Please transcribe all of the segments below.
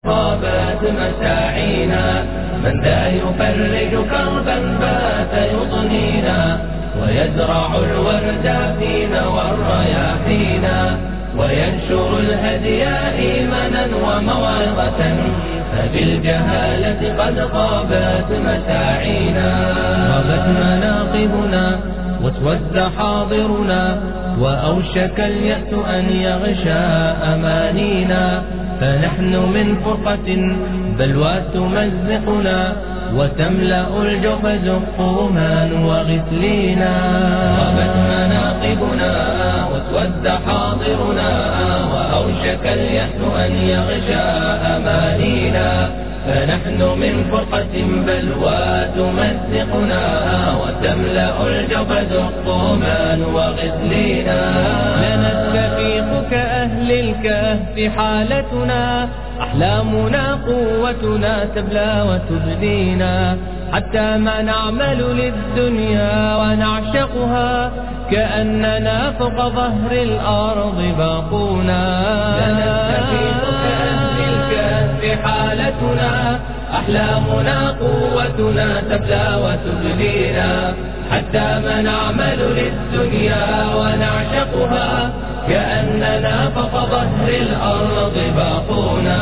طابت مساعينا من ذا يفرج كربا بات يضنينا ويزرع الورد فينا والرياحينا وينشر الهدي إيمانا وموعظة فبالجهالة قد غابت مساعينا غابت مناقبنا واسود حاضرنا وأوشك اليأس أن يغشى أمانينا فنحن من فرقة بلوى تمزقنا وتملأ الجحز قوما وغسلينا غابت مناقبنا واسود حاضرنا وأوشك اليأس أن يغشى أمانينا فنحن من فرقة بلوى تمزقنا وتملأ الجبد قوما وغسلينا لنستفيق كأهل الكهف حالتنا أحلامنا قوتنا تبلى وتبدينا حتى ما نعمل للدنيا ونعشقها كأننا فوق ظهر الأرض باقونا لنستفيق كأهل الكهف حالتنا أحلامنا قوتنا تبلى وتبدينا حتى ما نعمل للدنيا ونعشقها كأننا فوق ظهر الأرض باقونا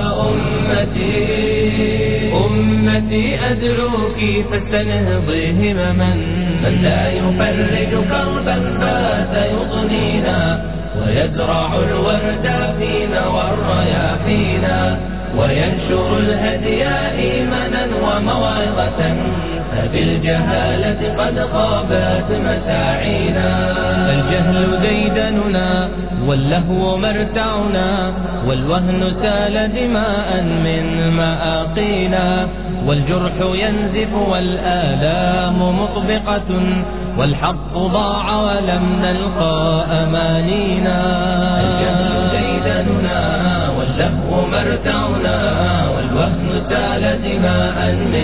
أمتي أمتي أدعوك فاستنهضي همما من لا يفرج كربا بات يضنينا ويزرع الورد فينا والرياحينا وينشر الهدي إيمانا وموعظة فبالجهالة قد غابت مساعينا الجهل ديدننا واللهو مرتعنا والوهن سال دماء من مآقينا والجرح ينزف والآلام مطبقة والحق ضاع ولم نلقى أمانينا الجهل ديدننا واللهو مرتعنا والوهن سال دماء من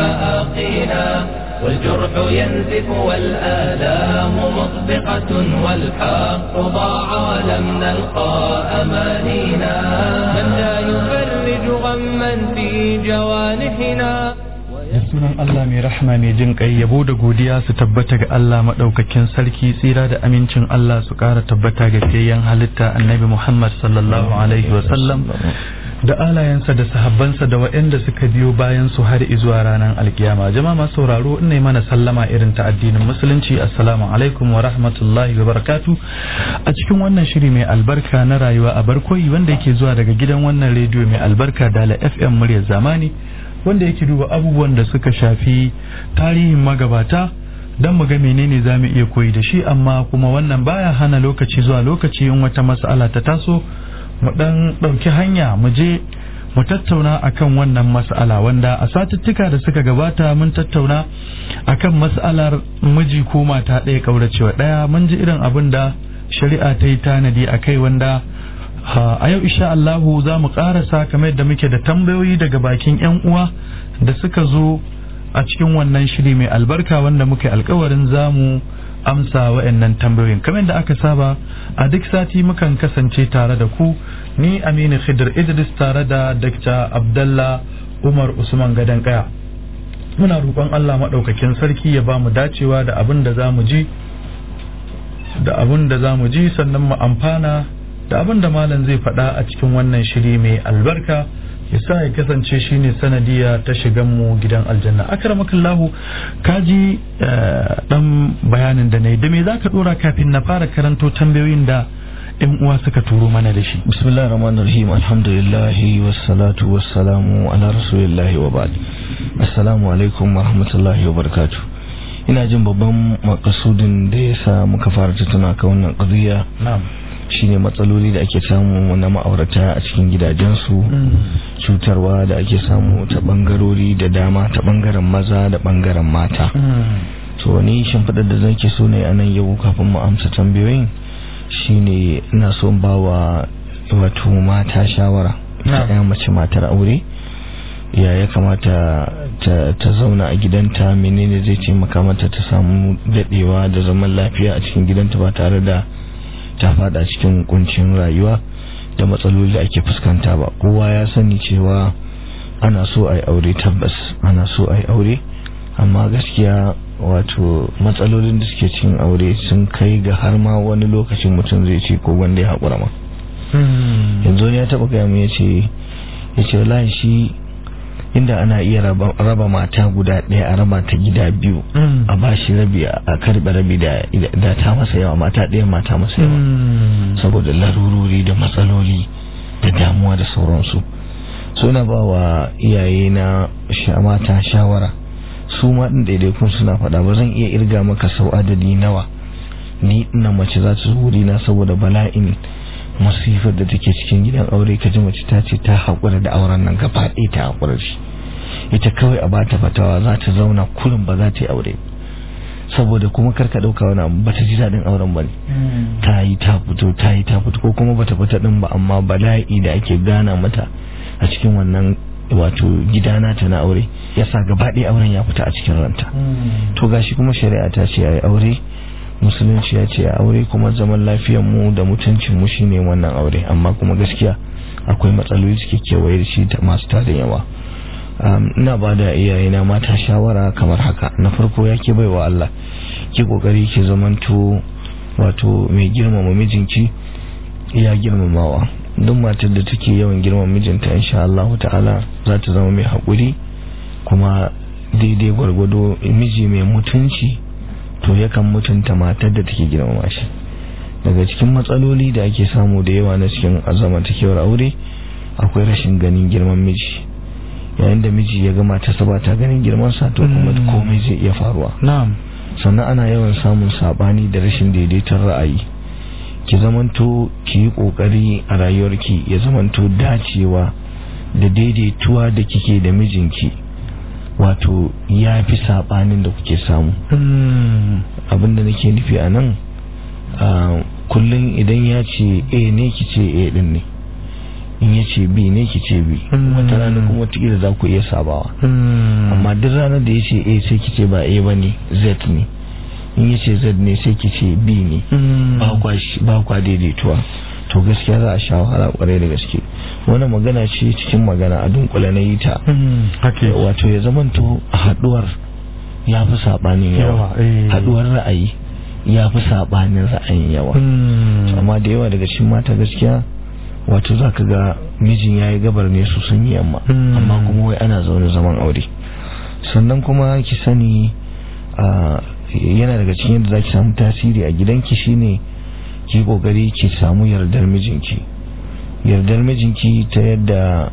مآقينا والجرح ينزف والآلام مطبقة والحق ضاع ولم نلقى أمانينا من لا يفرج غما في جوانحنا da sunan Allah mai rahama mai jin kai yabo da godiya su tabbata ga Allah madaukakin sarki tsira da amincin Allah su ƙara tabbata ga fiyayyen halitta annabi Muhammad sallallahu alaihi wa sallam da alayensa da sahabbansa da waɗanda suka biyo bayan su har izuwa ranar alkiyama jama'a masu sauraro ina mana sallama irin ta addinin musulunci assalamu alaikum wa rahmatullahi wa barakatu a cikin wannan shiri mai albarka na rayuwa a barkoyi wanda yake zuwa daga gidan wannan rediyo mai albarka dala fm muryar zamani wanda yake duba abubuwan da suka shafi tarihin magabata don mu ga menene za mu iya koyi da shi amma kuma wannan baya hana lokaci zuwa lokaci in wata mas'ala ta taso mu dan ɗauki hanya mu je mu tattauna akan wannan mas'ala wanda a satuttuka da suka gabata mun tattauna akan mas'alar miji ko mata ɗaya ƙauracewa ɗaya mun ji irin abin da shari'a ta yi tanadi a kai wanda a yau insha Allahu za mu ƙarasa kamar yadda muke da tambayoyi daga bakin 'yan uwa da suka zo a cikin wannan shiri mai albarka wanda muka yi alkawarin za mu amsa wa'annan tambayoyin kamar yadda aka saba a duk sati mukan kasance tare da ku ni Aminu Khidir Idris tare da Dr. Abdallah Umar Usman Gadan Kaya muna roƙon Allah maɗaukakin sarki ya ba mu dacewa da abin da za mu ji da abin da za mu ji sannan mu amfana da abin da malam zai faɗa a cikin wannan shiri mai albarka ya sa ya kasance shine sanadiya ta shigan mu gidan aljanna akramakallahu kaji dan bayanin da nayi da me zaka dora kafin na fara karanto tambayoyin da yan uwa suka turo mana da shi bismillahir rahmanir rahim alhamdulillah wassalatu wassalamu ala rasulillahi wa ba'd assalamu alaikum wa rahmatullahi wa barakatuh ina jin babban makasudin da yasa muka fara tattauna kan wannan qadiya na'am shine matsaloli da ake samu na ma'aurata a cikin gidajensu cutarwa da ake samu ta bangarori da dama ta bangaren maza da bangaren mata to ni shimfiɗar da zan ke so ne anan yau kafin mu amsa tambayoyin shine ina so ba wa wato mata shawara ta ɗaya mace matar aure ya ya kamata ta zauna a gidanta menene zai taimaka mata ta samu daɗewa da zaman lafiya a cikin gidanta ba tare da ta fada cikin kuncin rayuwa da matsaloli da ake fuskanta ba kowa ya sani cewa ana so a yi aure tabbas ana so a yi aure amma gaskiya wato matsalolin da suke cikin aure sun kai ga har ma wani lokacin mutum zai ce ko wanda ya haƙura ma yanzu ya taɓa gaya mu ya ce ya ce wallahi shi inda ana iya raba mata guda ɗaya a raba ta gida biyu a ba shi rabi a karɓe rabi da ta masa yawa mata ɗaya mata masa yawa saboda larurori da matsaloli da damuwa da sauransu suna ba wa iyaye na mata shawara su ma ɗin ɗaiɗaikun suna faɗa ba zan iya irga maka sau adadi nawa ni ina mace za ta wuri na saboda bala'in masifar da take cikin gidan aure ka ji mace ta ce ta haƙura da auren nan gaba ɗaya ta haƙura shi ita kawai a bata fatawa za ta zauna kurin ba za ta yi aure saboda kuma karka ɗauka wani abu bata ji daɗin auren ba ne ta yi ta fito ta yi ta fito ko kuma bata fita ɗin ba amma bala'i da ake gana mata a cikin wannan wato gidana ta na aure yasa gaba ɗaya auren ya fita a cikin ranta to gashi kuma shari'a ta ce ai aure musulunci ya ce aure kuma zaman lafiyar mu da mutuncin mu shine wannan aure amma kuma gaskiya akwai matsaloli suke kewaye da shi masu tarin yawa ina ba da iyayena mata shawara kamar haka na farko ya ke baiwa Allah ki kokari ki zamanto wato mai girmama mijinki ya girmamawa duk matar da take yawan girmama mijinta insha Allah ta'ala za ta zama mai haƙuri kuma daidai gwargwado miji mai mutunci to yakan mutunta matar da take girmama shi daga cikin matsaloli da ake samu da yawa na cikin zamantakewar aure akwai rashin ganin girman miji yayin da miji ya ga matarsa ba ta ganin girman sa to kuma komai zai iya faruwa na'am sannan ana yawan samun sabani da rashin daidaiton ra'ayi ki zamanto ki yi kokari a rayuwarki ya zamanto dacewa da daidaituwa da kike da mijinki wato ya fi sabanin da kuke samu abinda nake nufi a nan kullum idan ya ce a ne ki ce a din ne in ya ce b ne ki ce b wata rana kuma watakila za ku iya sabawa amma duk ranar da ya ce a sai ki ce ba a ba ne z ne in ya ce z ne sai ki ce b ne ba kwa daidaituwa to gaskiya za a sha wahala kwarai da gaske wani magana ce cikin magana a dunkule na yi ta wato ya zamanto haduwar ya fi sabanin yawa haduwar ra'ayi ya fi sabanin ra'ayin yawa amma da yawa daga cikin mata gaskiya wato za ka ga mijin ya yi gabar ne su sun yi yamma amma kuma wai ana zaune zaman aure sannan kuma ki sani yana daga cikin yadda za ki samu tasiri a gidanki shine ki kokari ki samu yardar mijinki yardar mijinki ta yadda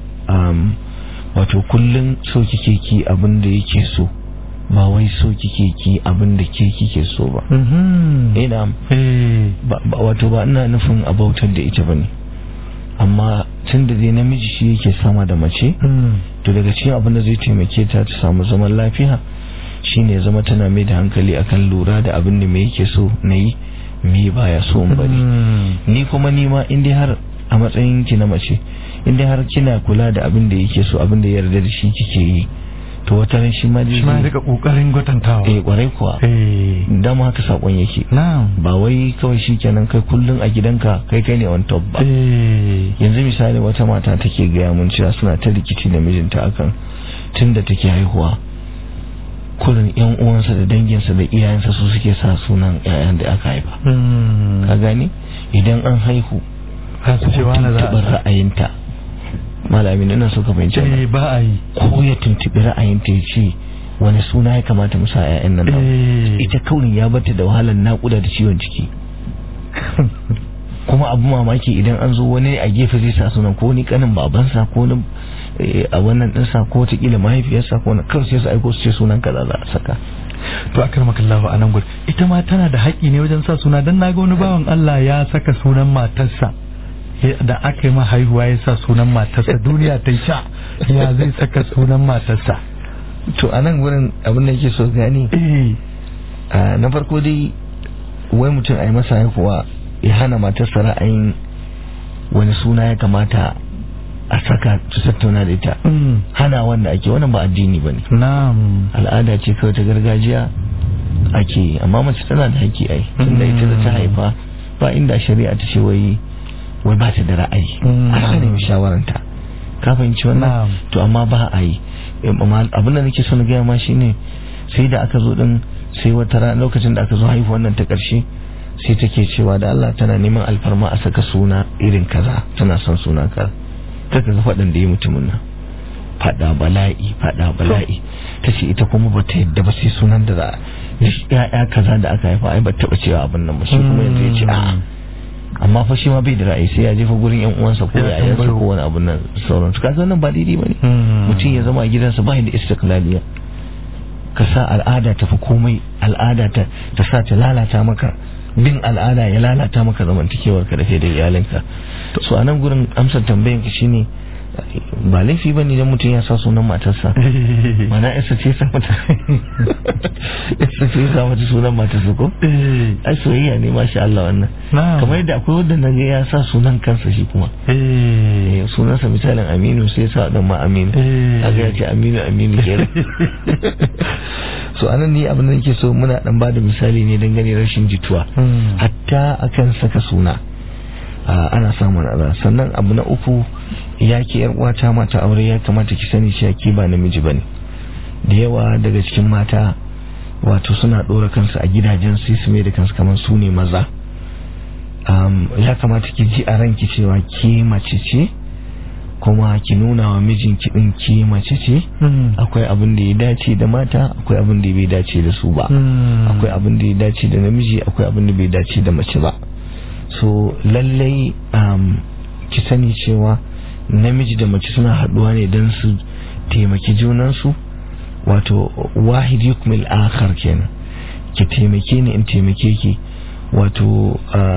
wato kullum so kike ki abin da yake so ba wai so kike ki abin da ke kike so ba ina wato ba ina nufin abautar da ita bane amma tun da dai namiji shi yake sama da mace to daga cikin abin da zai taimake ta ta samu zaman lafiya shine zama tana mai da hankali akan lura da abin da me yake so na yi me baya so in bari ni kuma ni ma in dai har a matsayin ki na mace in dai har kina kula da abin da yake so abin da ya yarda da shi kike yi to wata ran shi ma shi ma rika kokarin gwatantawa eh kwarai kuwa eh dama haka sakon yake na'am ba wai kawai shikenan kai kullun a gidanka kai kai ne on top ba eh yanzu misali wata mata take gaya mun cewa suna ta rikici da mijinta akan tunda take haihuwa kullun yan uwansa da danginsa da iyayensa su suke sa sunan yayan da aka haifa ka gani idan an haihu ka su ce wani za tuntuɓar a ra'ayinta malamin ina so ka fahimci wannan. eh ba a yi ko ya tuntuɓi ra'ayinta ya ce wani suna ya kamata mu sa 'ya'yan nan namu? eh ita kaurin ya bata da wahalar naƙuda da ciwon ciki kuma abu mamaki idan an zo wani a gefe zai sa sunan ko ni kanin babansa ko ni eh, a wannan ɗinsa ko wataƙila mahaifiyarsa ko na kawai sai su aiko su ce sunan kaza za a saka to akar makallahu a nan gudu ita ma tana da haƙƙi ne wajen sa suna don naga wani bawan Allah ya saka sunan matarsa Ya- da aka yi ma haihuwa ya sa sunan matarsa duniya ta sha ya zai saka sunan matarsa to a nan wurin abin da yake so gani eh a, na farko dai wai mutum a yi masa haihuwa ya hana matarsa ra'ayin wani suna ya kamata a saka su tattauna da ita mm, hana wanda ake wannan ba addini ba ne na'am al'ada ce kawai ta gargajiya ake yi amma mace tana da haƙƙi ai tunda ita da ta haifa ba inda shari'a ta ce wai wai ba ta da ra'ayi ana nemi shawaranta ka fahimci wannan to amma ba a yi abin da nake so na gaya ma shine sai da aka zo din sai wata rana lokacin da aka zo haihu wannan ta karshe sai take cewa da Allah tana neman alfarma a saka suna irin kaza tana son suna ka ta ga faɗin da yi mutumin nan faɗa bala'i faɗa bala'i ta ce ita kuma ba ta yadda ba sai sunan da za ya kaza da aka haifa ai ba taɓa cewa abin nan ba shi kuma yanzu ya ce a'a amma fa shi ma bai da ra'ayi sai ya jefa gurin yan uwansa ko ya yansa ko wani abun nan sauran su kaga wannan ba daidai bane mutum ya zama a gidansa ba da istiklaliya ka sa al'ada ta fi komai al'ada ta ta sa ta lalata maka bin al'ada ya lalata maka zamantakewar ka da kai da iyalinka so a nan gurin amsar tambayan ka shine ba laifi ba ne idan mutum ya sa sunan matarsa mana isa ce sa mata isa ce sa mata sunan matarsa ko ai soyayya ne masha Allah wannan kamar yadda akwai wanda na ga ya sa sunan kansa shi kuma sunansa misalin Aminu sai sa dan ma Aminu kaga ya ce Aminu Aminu kenan so anan ni abin da nake so muna dan bada misali ne dangane rashin jituwa hatta akan saka suna ana samun ala sannan abu na uku ya ke yar uwata mata aure ya kamata ki sani cewa ke ba namiji bane da yawa daga cikin mata wato suna dora kansu a gidajen su su mai da kansu kamar su ne maza ya kamata ki ji a ranki cewa ke mace ce kuma ki nuna wa mijinki din ke mace ce akwai abin da ya dace da mata akwai abin da bai dace da su ba akwai abin da ya dace da namiji akwai abin da bai dace da mace ba so lallai um, ki sani cewa namiji da mace suna haduwa ne don su taimaki junansu wato wahid yukmil akhar kenan ki taimake ni in taimake ki wato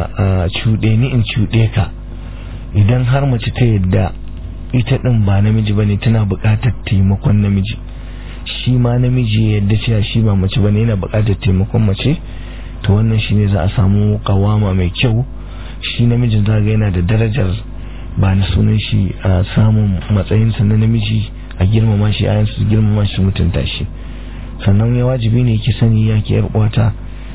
cuɗe ni in cuɗe ka idan har mace ta yadda ita ɗin ba namiji ba ne tana buƙatar taimakon namiji shi ma namiji ya yadda cewa shi ba mace ba ne yana buƙatar taimakon mace to wannan shine za a samu kawama mai kyau shi namijin zaga yana da darajar ba na sunan shi a samun matsayinsa na namiji a girmama shi ayan su girmama shi mutunta shi sannan ya wajibi ne ki sani ya ki yar uwata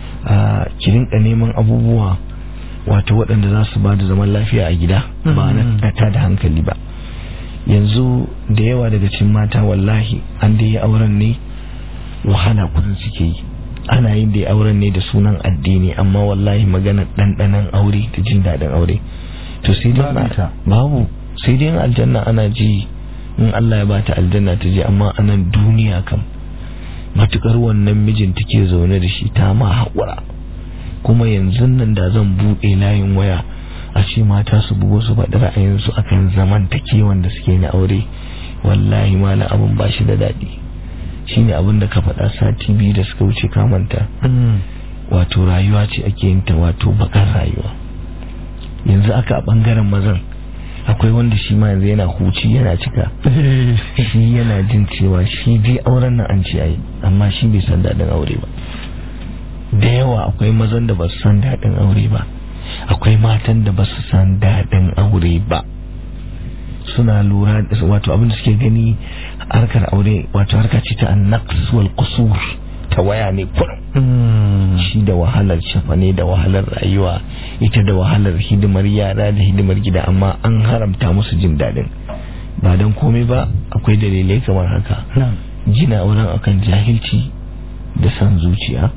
a ki rinka neman abubuwa wato waɗanda za su ba da zaman lafiya a gida ba na ta da hankali ba yanzu da yawa daga cikin mata wallahi an da yi auren ne wahala kudin suke yi ana yin da auren ne da sunan addini amma wallahi magana ɗanɗanan aure da jin daɗin aure to sai dai babu sai dai aljanna ana ji in Allah ya bata aljanna ta je amma anan duniya kam matukar wannan mijin take zaune da shi ta ma haƙura kuma yanzu nan da zan buɗe layin waya a ce mata su bugo su faɗi ra'ayinsu akan zaman takewan da suke na aure wallahi malam abin ba shi da daɗi shine abin da ka faɗa sati biyu da suka wuce kamanta wato rayuwa ce ake yin ta wato bakar rayuwa yanzu aka a ɓangaren mazan akwai wanda shi ma yanzu yana huci yana cika shi yana jin cewa shi dai auren nan an ce ayi amma shi bai san daɗin aure ba da yawa akwai mazan da ba su san daɗin aure ba akwai matan da ba su san daɗin aure ba suna lura da wato abin da suke gani harkar aure wato harka ce ta annaqs wal qusur ta waya ne kurum shi da wahalar shafa ne da wahalar rayuwa ita da wahalar hidimar yara da hidimar gida amma an haramta musu jin daɗin ba don komai ba akwai dalilai kamar haka gina auren akan jahilci da san zuciya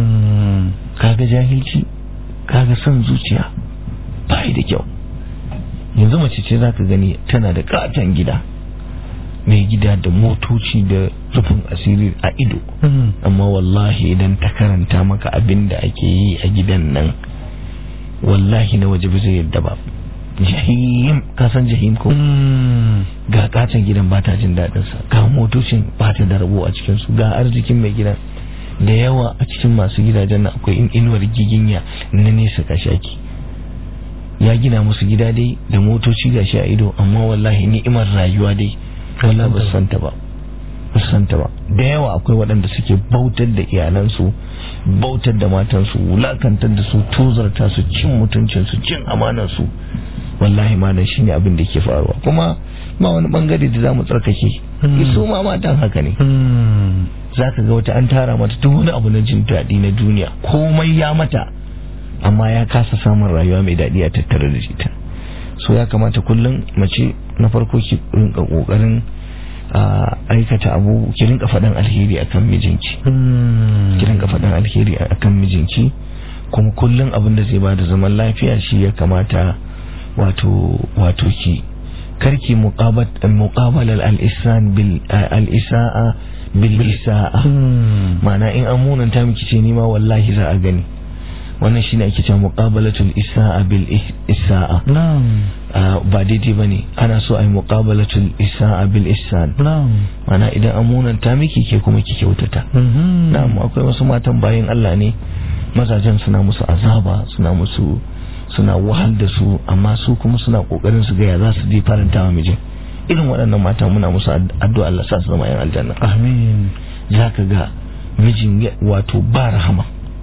kaga jahilci kaga son zuciya bai da kyau yanzu mace ce za ka gani tana da katon gida mai gida da motoci da rufin asiri a ido amma wallahi idan ta karanta maka abin da ake yi a gidan nan wallahi na waje ba zai yadda ba jahim kasan jahim ko ga katon gidan ba ta jin daɗinsa ga motocin ba ta da rabo a cikinsu ga arzikin mai gidan da yawa a cikin masu gidajen nan akwai inuwar giginya na nesa kashaki ya gina musu gida dai da motoci gashi a ido amma wallahi ni'imar rayuwa dai wallahi ba santa ba ba santa ba da yawa akwai waɗanda suke bautar da iyalansu bautar da matansu wulakantar da su tozarta su cin mutuncin su cin amanar su wallahi ma nan shine abin da ke faruwa kuma ba wani bangare da zamu tsarkake su ma matan haka ne za ka ga wata an tara mata duk wani abu na jin daɗi na duniya komai ya mata amma ya kasa samun rayuwa mai daɗi a tattare da ita so ya kamata kullum mace na farko ki rinka kokarin aikata abu ki rinka faɗan alheri akan mijinki ki rinka faɗan alheri akan mijinki kuma kullum abin da zai bada zaman lafiya shi ya kamata wato wato ki karki muqabalar al-isan bil al-isa'a bil isa'a ma'ana in an munanta miki ce nima wallahi za a gani wannan shine ake cewa muqabalatul isa'a bil isa'a ba daidai bane ana so ai muqabalatul isa'a bil ihsan ma'ana idan an munanta miki ke kuma ki kyautata na'am akwai wasu matan bayan Allah ne mazajen suna musu azaba suna musu suna wahal da su amma su kuma suna kokarin su ga ya za su je faranta wa mijin irin waɗannan mata muna musu addu'a Allah sa su zama yan aljanna amin za ka ga mijin wato ba rahama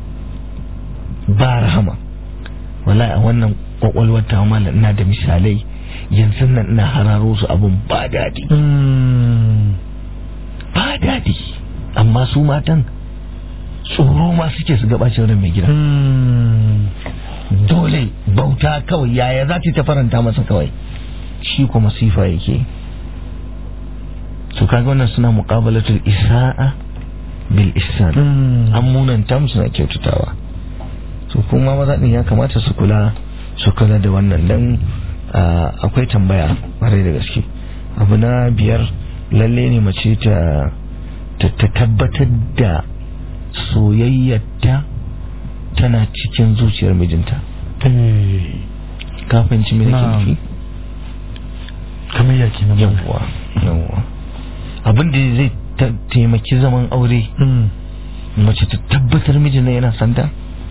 ba rahama wallahi a wannan kwakwalwar ta mala ina da misalai yanzu nan ina hararo su abun ba daɗi ba daɗi amma su matan tsoro ma suke su gabacin ran mai gida dole bauta kawai yaya za ta faranta masa kawai shi kuma sifa yake to kaga wannan suna muqabalatul isa'a bil ihsan an munanta musu na kyautatawa to kuma maza din ya kamata su kula su kula da wannan dan akwai tambaya bare da gaske abu na biyar lalle ne mace ta ta tabbatar da soyayyarta tana cikin zuciyar mijinta kafin ci mini kirki kamar yaki na yawwa yawwa abin da zai taimaki zaman aure mace ta tabbatar mijina yana santa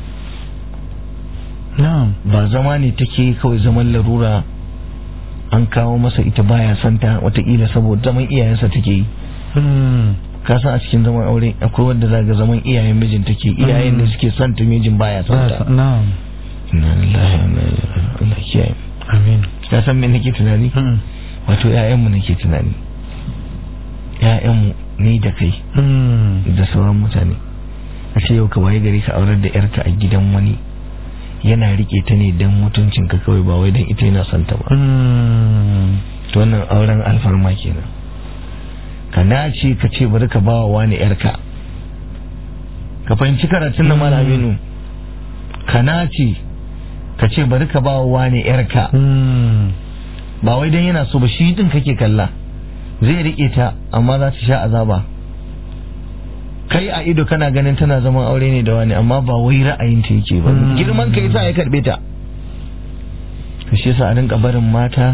ba zama ne take kawai zaman larura an kawo masa ita baya santa watakila saboda zaman iyayensa take yi ka san a cikin zaman aure akwai wanda za ga zaman iyayen mijin take iyayen da suke santa mijin baya santa inna lillahi wa inna ilaihi Allah kiyaye amin ka san me nake tunani wato ƴaƴanmu nake tunani ƴaƴanmu ni da kai da sauran mutane a ce yau ka waye gari ka aurar da yarka a gidan wani yana rike ta ne don mutuncin ka kawai ba wai don ita yana son ta ba to wannan auren alfarma kenan ka nace ka ce bari ka bawa wani yarka ka fahimci karatun na malaminu ka nace ka ce bari ka bawa wani yarka ba wai don yana so ba shi din kake kalla zai rike ta amma za ta sha azaba kai a ido kana ganin tana zaman aure ne da wani amma ba wai ra'ayinta yake ba girman kai sa ya karbe ta shi yasa a rinka barin mata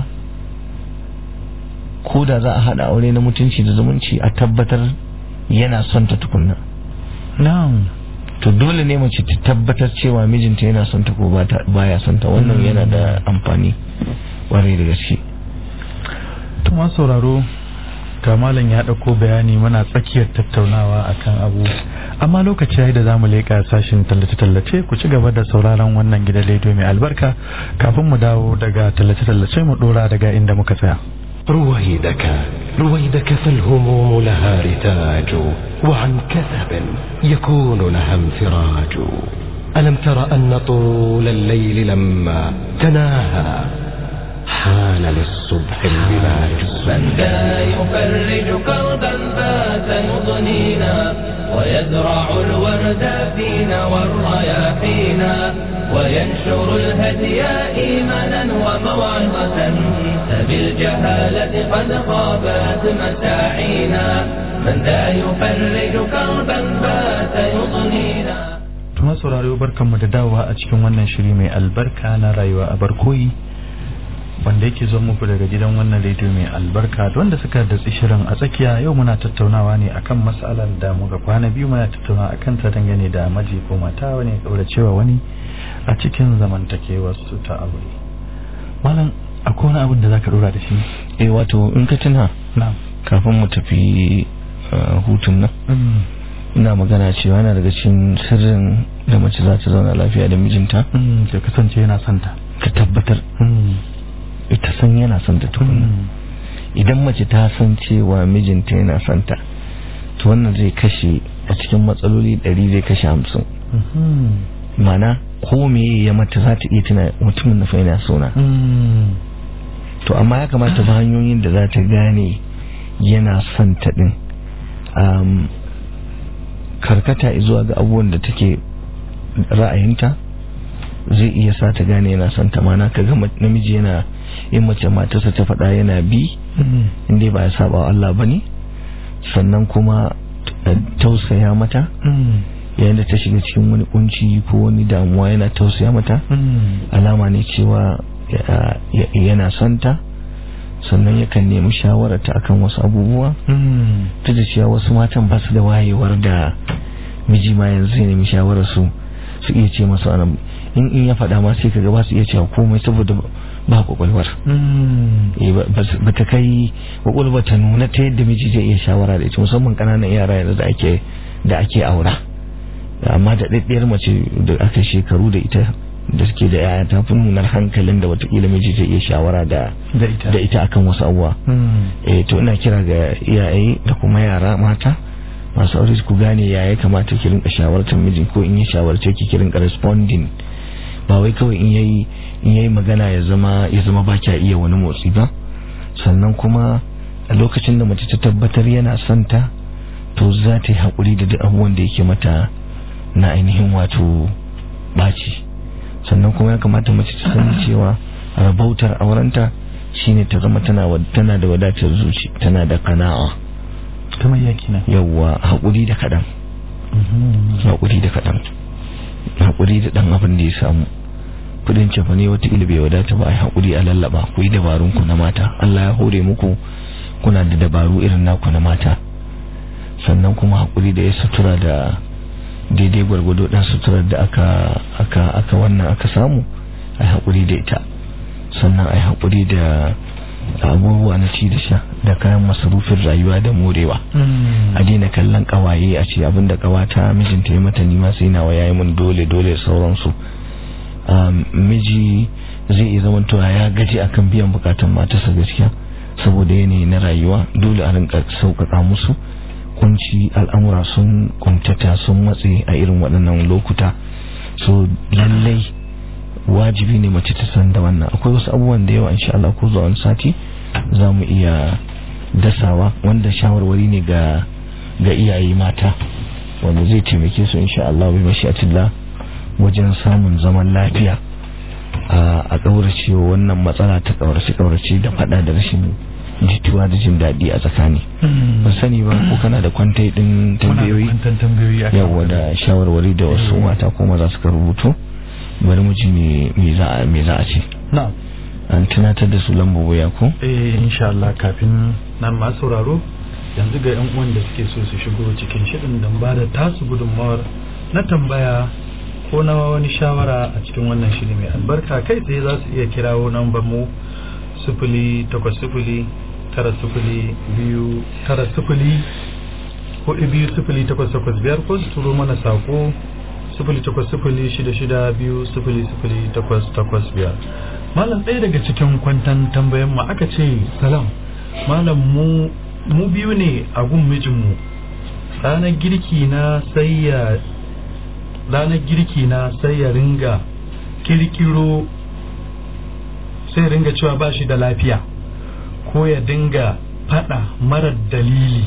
ko da za a hada aure na mutunci da zumunci a tabbatar yana son ta tukunna na'am to dole ne mace ta tabbatar cewa mijinta yana son ta ko baya son ta wannan yana da amfani kwarai da gaske to ma sauraro ga malam ya ɗauko bayani muna tsakiyar tattaunawa akan abu amma lokaci yayi da zamu leƙa sashin tallace-tallace ku ci gaba da sauraron wannan gidan rediyo mai albarka kafin mu dawo daga tallace-tallace mu dora daga inda muka tsaya رويدك رويدك فالهموم لها رتاج وعن كثب يكون لها انفراج ألم تر أن طول الليل لما تناهى حان للصبح البلاج من ذا يفرج كربا فات يضنينا ويزرع الورد فينا والرياحينا وينشر الهدي إيمانا وموعظة فبالجهالة قد خابت مساعينا من ذا يفرج كربا فات يضنينا Tuma sauraro barkanmu da dawowa a cikin wannan shiri mai albarka na rayuwa a barkoyi wanda yake zo muku daga gidan wannan rediyo mai albarka da wanda suka datsi shirin a tsakiya yau muna tattaunawa ne akan matsalar da muka kwana biyu muna tattaunawa akan ta dangane da maji ko mata wani kauracewa wani a cikin zamantakewar su ta aure malam akwai wani abin da zaka dora da shi eh wato in ka tuna na kafin mu tafi hutun nan ina magana cewa yana daga cikin sirrin da mace za ta zauna lafiya da mijinta ya kasance yana santa ka tabbatar ita san yana son ta tukuna idan mace ta san cewa mijinta yana son ta to wannan zai kashe a cikin matsaloli ɗari zai kashe hamsin mana ko me ya mata za ta iya tuna mutumin na fa yana sona to amma ya kamata ba hanyoyin da za ta gane yana son ta din um, karkata zuwa ga abubuwan da take ra'ayinta zai iya sa ta gane yana son ta mana ka ga namiji yana in mace matarsa ta faɗa yana bi inda ba ya saba wa Allah bane sannan kuma tausaya mata yayin da ta shiga cikin wani kunci ko wani damuwa yana tausaya mata alama ne cewa yana son ta sannan yakan nemi shawararta akan wasu abubuwa ta da cewa wasu matan ba su da wayewar da miji ma yanzu ya nemi shawarar su su iya ce masu anan in in ya faɗa ma sai kaga ba su iya cewa komai saboda ba kwakwalwar ba ta kai kwakwalwar ta nuna ta yadda miji zai iya shawara da ita musamman ƙananan yara yanzu da ake da ake aura amma da ɗaɗɗiyar mace da aka shekaru da ita da suke da yaya ta fi nunar hankalin da watakila miji zai iya shawara da da ita akan wasu abuwa eh to ina kira ga iyaye da kuma yara mata masu aure ku gane yaya kamata ki rinka shawartar miji ko in ya shawarce ki ki rinka responding ba wai kawai in yayi in yayi magana ya zama ya zama ba kya iya wani motsi ba sannan kuma a lokacin da mace ta tabbatar yana son ta to za ta yi haƙuri da duk abubuwan da yake mata na ainihin wato ɓaci sannan kuma ya kamata mace ta sani cewa rabautar aurenta shine ta zama tana tana da wadatar zuci tana da kana'a kamar yaki na yawwa haƙuri da kaɗan haƙuri da kaɗan haƙuri da ɗan abin da ya samu kudin cefa ne wata bai wadata ba a yi haƙuri a lallaba ku yi dabarun ku na mata Allah ya hore muku kuna da dabaru irin naku na mata sannan kuma haƙuri da ya sutura da daidai gwargwado ɗan suturar da aka aka aka wannan aka samu a yi haƙuri da ita sannan a yi haƙuri da abubuwa na ci da sha da kayan masarufin rayuwa da morewa a daina kallon kawaye a ce abinda kawata mijinta ya mata nima sai nawa yayi mun dole dole sauransu miji zai iya zama towa ya gaji akan biyan bukatun matarsa gaskiya saboda yanayi na rayuwa dole a rinka sauƙaƙa musu kunci al'amura sun kuntata sun matse a irin waɗannan lokuta so lallai wajibi ne mace ta san da wannan akwai wasu abubuwan da yawa insha Allah ko zuwa wani sati za mu iya dasawa wanda shawarwari ne ga ga iyaye mata wanda zai taimake su insha Allah bi mashi'atillah wajen samun zaman lafiya a kaurace wannan matsala ta kaurace kaurace da fada da rashin jituwa da jin daɗi a tsakani ban sani ba ko kana da kwantai din tambayoyi yawa da shawarwari da wasu mata ko maza suka rubuto bari mu ji me za a ce na'am an tunatar da su lamba waya ko eh insha Allah kafin nan ma sauraro yanzu ga yan uwan da suke so su shigo cikin shirin dan ba da tasu gudunmawar na tambaya ko na wani shawara a cikin wannan shiri mai albarka kai tsaye za su iya kirawo nambar mu sifili takwas sifili tara sifili biyu tara sifili hudu biyu sifili takwas takwas biyar ko su turo mana sako sifili takwas sifili shida shida biyu sifili sifili takwas takwas biyar malam ɗaya daga cikin kwantan tambayan mu aka ce salam malam mu mu biyu ne a gun mijinmu ranar girki na sai ya ranar girki na sai ya ringa kirkiro sai ringa cewa ba shi da lafiya ko ya dinga fada marar dalili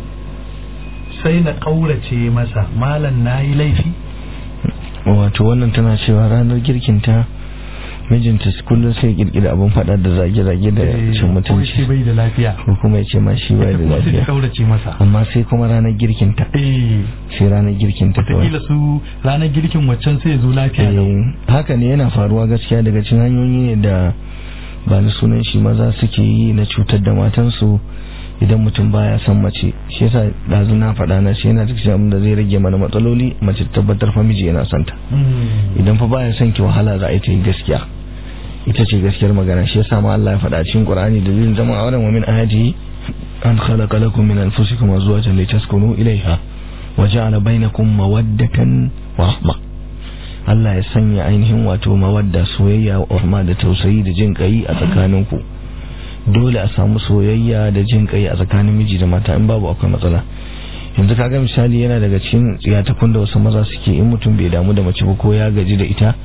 sai na ƙaurace masa malam na yi laifi wato wannan tana cewa ranar girkinta mijinta kullum sai kirkira abin fada da zage-zage da cin mutunci shi bai da lafiya ko kuma ya ce ma shi bai da kuma sai ta lafiya ƙaurace masa amma sai kuma ranar girkinta eh sai ranar girkinta kawai wataƙila su ranar girkin waccan sai ya zo lafiya lau Eh, haka ne yana faruwa gaskiya daga cin hanyoyi ne da ba ni sunan shi maza suke yi na cutar da matansu idan mutum baya son mace shi yasa dazu na faɗa na shi yana da cikin abin da zai rage mana matsaloli mace ta tabbatar fa miji yana son ta Mm. idan fa baya son ki wahala za a yi ta yi gaskiya ita ce gaskiyar magana shi yasa ma Allah ya faɗa cikin Qur'ani da zai zama auren wa min ayatihi an khalaqa lakum min anfusikum azwajan litaskunu ilayha wa ja'ala bainakum mawaddatan wa rahma Allah ya sanya ainihin wato mawadda soyayya wa rahma da tausayi da jin kai a tsakaninku dole a samu soyayya da jin kai a tsakanin miji da mata in babu akwai matsala yanzu kaga misali yana daga cikin tsiyatakun da wasu maza suke in mutum bai damu da mace ba ko ya gaji da ita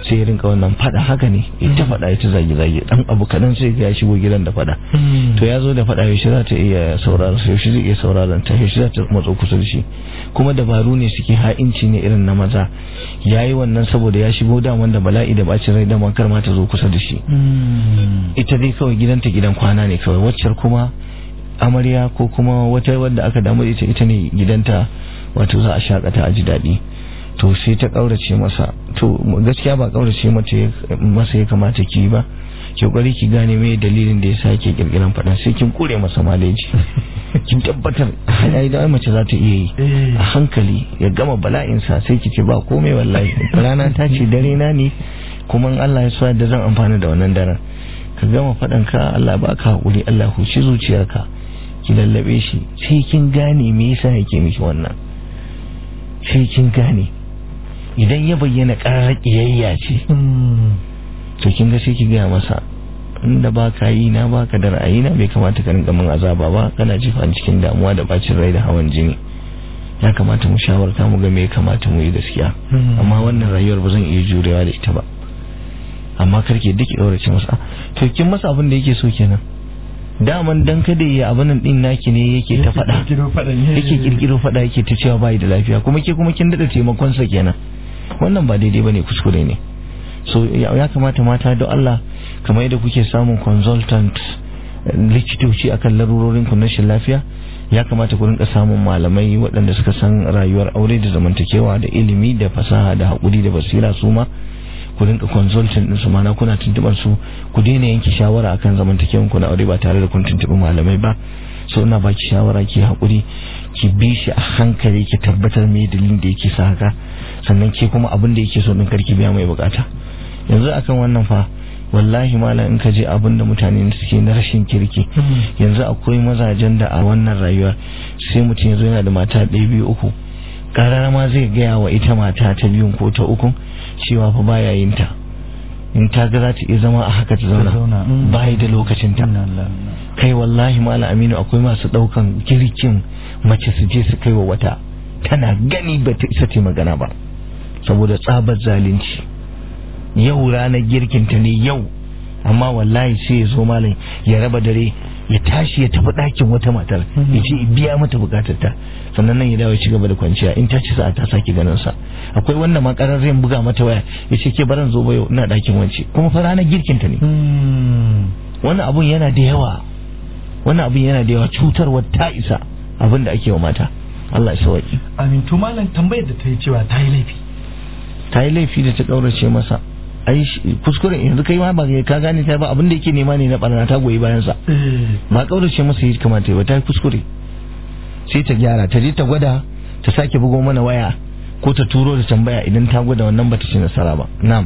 sai ya rinka wannan fada haka ne ita fada ita zage zage dan abu kadan sai ya shigo gidan da fada to ya zo da fada yaushe za ta iya sauraron sa yaushe zai iya sauraron ta yaushe za ta matso kusa da shi kuma dabaru ne suke ha'inci ne irin na maza yayi wannan saboda ya shigo da wanda bala'i da bacin rai da kar ma ta zo kusa da shi ita dai kawai gidanta gidan kwana ne kawai waccar kuma amarya ko kuma wata wadda aka damu ita ita ne gidanta wato za a shakata a ji daɗi to sai ta ƙaurace masa to gaskiya ba ƙaurace masa ya kamata ki ba ki kokari ki gane me dalilin da yasa yake kirkiran faɗa sai kin kure masa maleji kin tabbatar ai da mace za ta iya yi a hankali ya gama bala'in sa sai ki ce ba komai wallahi rana ta ce dare na ne kuma in Allah ya so da zan amfana da wannan daren ka gama faɗan ka Allah ba ka hakuri Allah huci zuciyarka ki lallabe shi sai kin gane me yasa yake miki wannan sai kin gane idan ya bayyana ƙarar ƙiyayya ce to kin ga sai ki gaya masa inda ba ka yi na ba ka da ra'ayi na bai kamata ka rinka min azaba ba kana jifa cikin damuwa da bacin rai da hawan jini ya kamata mu shawarta mu ga me ya kamata mu yi gaskiya amma wannan rayuwar ba zan iya jurewa da ita ba amma karke duk ɗaurace masa to kin masa abin da yake so kenan daman dan kada ya abin nan din naki ne yake ta faɗa yake kirkiro faɗa yake ta cewa bai da lafiya kuma ke kuma kin dada taimakon sa kenan wannan ba daidai bane kuskure ne so ya kamata mata da Allah kamar yadda kuke samun consultant likitoci akan larurorin ku na rashin lafiya ya kamata ku rinka samun malamai waɗanda suka san rayuwar aure da zamantakewa da ilimi da fasaha da haƙuri da basira su ma ku rinka consultant din su mana kuna tuntubar su ku daina yanke shawara akan zamantakewan ku na aure ba tare da kun tuntubi malamai ba so ina baki shawara ki haƙuri ki bi shi a hankali ki tabbatar me dalilin da yake sa haka sannan ke kuma abin da yake so din karki biya mai bukata yanzu akan wannan fa wallahi malam in ka je abin da mutane suke na rashin kirki yanzu akwai mazajen da a wannan rayuwar sai mutum ya zo yana da mata ɗaya biyu uku ƙarar ma zai gaya wa ita mata ta biyun ko ta ukun cewa fa baya yin ta in ta ga za ta iya zama a haka ta zauna bayi da lokacin ta kai wallahi malam aminu akwai masu ɗaukan kirkin mace su je su kai wa wata tana gani ba ta isa ta magana ba saboda tsabar zalunci yau ranar girkinta ne yau amma wallahi sai ya zo malam ya raba dare ya tashi ya tafi ɗakin wata matar ya ce biya mata bukatar ta sannan nan ya dawo ci gaba da kwanciya in ta ci sa'a ta sake ganin sa akwai wanda ma karar zai buga mata waya ya ce ke baran zo ba yau ina ɗakin wance kuma fa ranar girkinta ne wannan abun yana da yawa wannan abun yana da yawa cutarwar ta isa abin da ake wa mata Allah ya sauki amin to malam tambayar da ta yi cewa ta yi laifi ta yi laifi da ta kaurace masa ai kuskure yanzu kai ma ba ka gane ta ba abin da yake nema ne na barna ta goyi bayan sa ba kaurace masa yi kamata ba ta yi kuskure sai ta gyara ta je ta gwada ta sake bugo mana waya ko ta turo da tambaya idan ta gwada wannan bata ci nasara ba na'am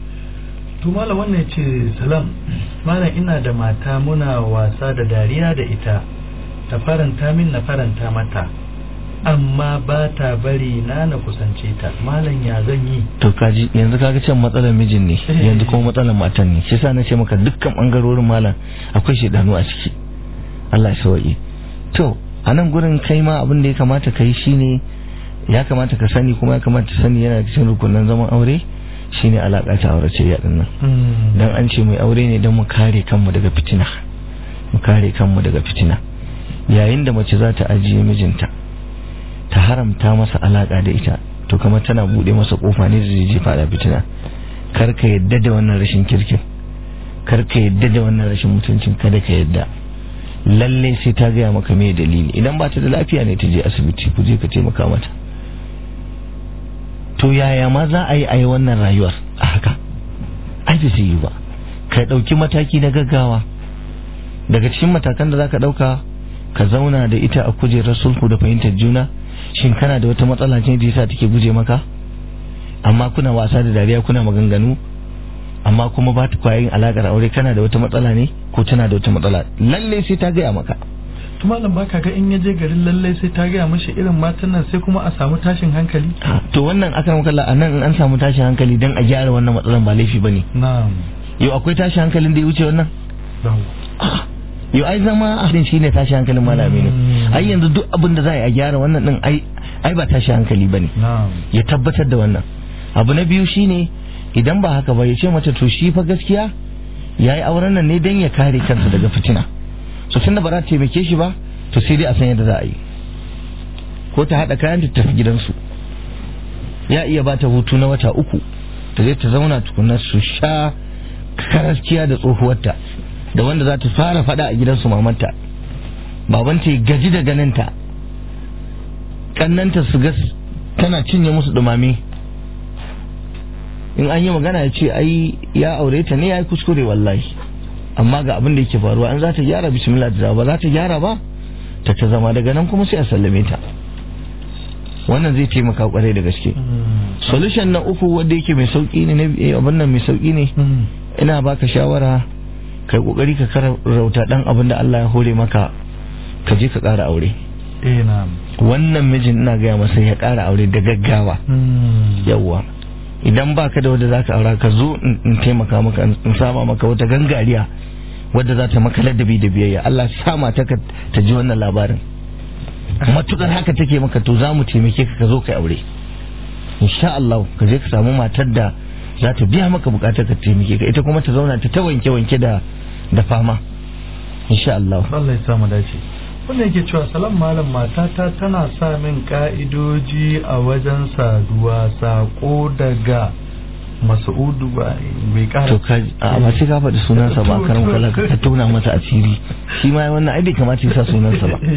to malam wannan ce salam malam ina da mata muna wasa da dariya da ita ta faranta min na faranta mata amma ba ta bari na na kusance ta malam ya zan yi to kaji yanzu kaga can matsalar mijin ne yanzu kuma matsalar matan ne shi yasa na ce maka dukkan bangarorin malam akwai shedanu a ciki Allah ya sauke to a nan gurin kai ma abin da ya kamata kai shine ya kamata ka sani kuma ya kamata sani yana cikin rukunin zaman aure shine alaka ta aure ce ya dinnan dan an ce mai aure ne dan mu kare kanmu daga fitina mu kare kanmu daga fitina yayin da mace za ta ajiye mijinta ta haramta masa alaka da ita to kamar tana bude masa kofa ne da zai fada fitina kar ka yadda da wannan rashin kirkin kar ka yadda da wannan rashin mutuncin kada ka yadda lalle sai ta gaya maka me dalili idan ba ta da lafiya ne ta je asibiti ku je ka taimaka mata to yaya ma za a yi a yi wannan rayuwar a haka ai da yi ba ka ɗauki mataki na gaggawa daga cikin matakan da za ka ɗauka ka zauna da ita a kujerar sulhu da fahimtar juna shin kana da wata matsala ce da yasa take guje maka amma kuna wasa da dariya kuna maganganu amma kuma ba ta kwayoyin alakar aure kana da wata matsala ne ko tana da wata matsala lalle sai ta gaya maka to malam baka ga in ya je garin lalle sai ta gaya mashi irin matan nan sai kuma a samu tashin hankali to wannan akan kalla a nan an samu tashin hankali dan a gyara wannan matsalan ba laifi bane na'am yau akwai tashin hankalin da ya wuce wannan yau ai zama abin shi ne tashi hankalin malami ne ai yanzu duk abin da za a gyara wannan din ai ai ba tashi hankali bane ya tabbatar da wannan abu na biyu shine idan ba haka ba ya ce mata to shi fa gaskiya ya yi auren nan ne don ya kare kansa daga fitina so tunda ba za ta taimake shi ba to sai dai a san yadda za a yi ko ta haɗa kayan ta tafi gidansu ya iya ba ta hutu na wata uku ta zai ta zauna tukunar su sha karaskiya da tsohuwarta da wanda za ta fara faɗa a gidansu mamanta babanta ya gaji da ganinta kannanta su gas tana cinye musu dumame in an yi magana ya ce ai ya aure ta ne ya yi kuskure wallahi amma ga abin da yake faruwa in za ta gyara bismillah ta ba za ta gyara ba ta ta zama daga nan kuma sai a sallame ta wannan zai taimaka kwarai da gaske solution na uku wanda yake mai sauki ne abin nan mai sauki ne ina baka shawara kai kokari ka karauta dan abin da Allah ya hore maka ka je ka ƙara aure eh na'am wannan mijin ina gaya masa ya ƙara aure da gaggawa yawwa idan baka da wanda zaka aura ka zo in taimaka maka in sama maka wata gangariya wadda za ta maka ladabi da biyayya Allah sa mata ka ta ji wannan labarin matukar haka take maka to za mu taimake ka ka zo kai aure insha Allah ka je ka samu matar da za ta biya maka bukatar ka taimake ka ita kuma ta zauna ta ta wanke wanke da da fama insha Allah Allah ya sa mu dace wanda yake cewa salam malam matata tana sa min ka'idoji a wajen saduwa sako daga mas'udu ba bai kara to ka a ba sai ka faɗi sunansa ba karan kala ka tona masa asiri shi ma wannan ai bai kamata ya sa sunansa ba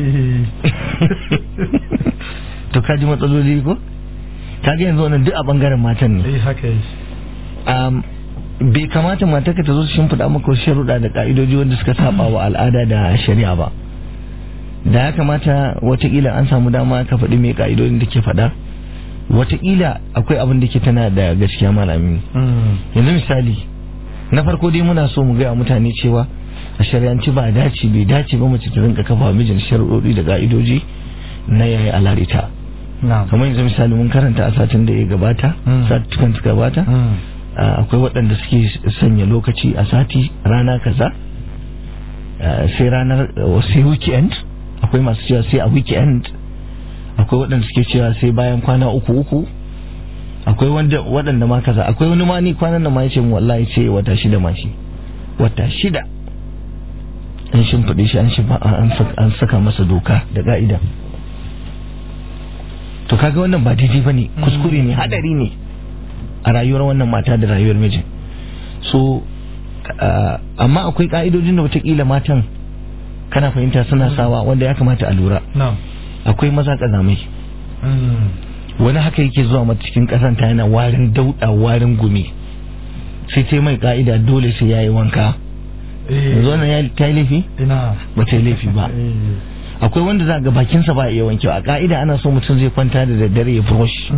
to ka ji matsaloli ko ka ga yanzu wannan duk a bangaren matan ne eh haka yi um, bai kamata matarka ta zo su shimfiɗa maka wasu sharuɗa da ka'idoji wanda suka saba wa al'ada da shari'a ba da ya kamata watakila an samu dama ka faɗi mai ka'idodin da ke faɗa watakila akwai abin da ke tana da gaskiya malami yanzu misali na farko dai muna so mu gaya mutane cewa a shari'anci ba dace bai dace ba mace ta rinka kafa mijin sharuɗoɗi da ka'idoji na yayi alarita kamar yanzu misali mun karanta a satin da ya gabata satukan suka gabata akwai waɗanda suke sanya lokaci a sati rana kaza sai ranar sai weekend akwai masu cewa sai a weekend akwai waɗanda suke cewa sai bayan kwana uku uku akwai waɗanda ma kaza akwai wani ma ni kwanan da ma ya ce mu wallahi ce wata shida ma shi wata shida an shimfiɗe shi an saka masa doka da ka'ida to kaga wannan ba daidai bane kuskure ne hadari ne a rayuwar wannan mata da rayuwar mijin so amma akwai ka'idojin da watakila matan kana fahimta suna sawa wanda ya kamata a lura akwai maza kazamai wani haka yake zuwa mata cikin kasanta yana warin dauda warin gumi sai ta mai ka'ida dole sai yayi wanka yanzu wannan ya ta yi laifi ba ta yi laifi ba akwai wanda za ga bakinsa ba iya wankewa a ka'ida ana so mutum zai kwanta da daddare ya brush